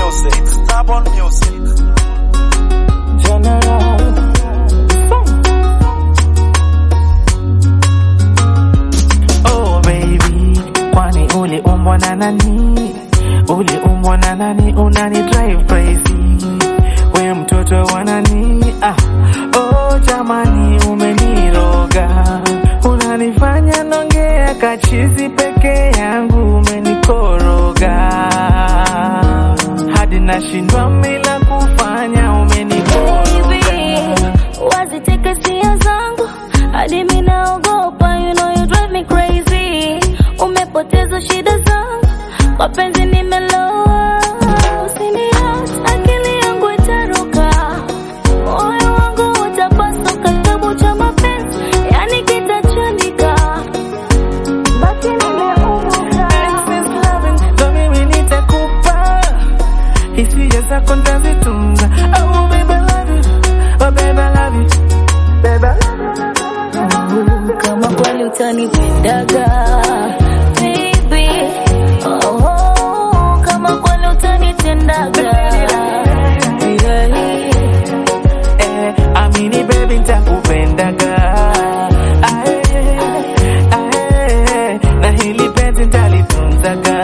music. Stubborn music. General. Oh baby, kwani uliumbwa na nani? Uliumbwa na nani? Unani drive crazy, we mtoto wa nani? Ah, oh jamani, umeniroga, unanifanya nongea kachizi peke yangu, umenikoroga hadi nashindwa mila kufanya, umenikoroga waziteka sia zangu hadi mi naogopa, you know you drive me crazy. Umepoteza shida zangu, mapenzi nimeloa. Usiniache, akili yangu itaruka, moyo wangu utapasuka, kitabu cha mapenzi yani kitachanika, baki nimeumuka. ndo mimi nitakupa hisia zako ntazitunza. Oh baby I love you, oh baby I love you, baby I love you. kama kweli utanipendaga baby oh, oh, kama kweli utanitendaga yeah. Eh, amini baby ntakupendaga Ae, ae, na hili penzi ntalitunzaga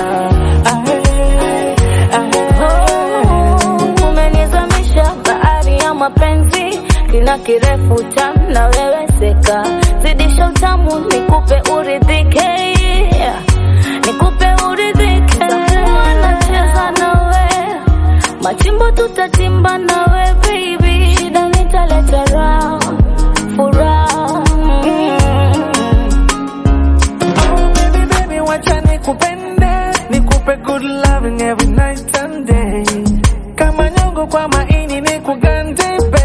Ae, ae. umenizamisha bahari ya mapenzi kina kirefu tam na wewe seka zidisha utamu nikupe uridhike nikupe uridhike nacheza nawe machimbo tutatimba nawe baby shida nitaleta round furaha Oh baby baby wacha nikupende nikupe good loving every night and day kama nyongo kwa maini nikugande baby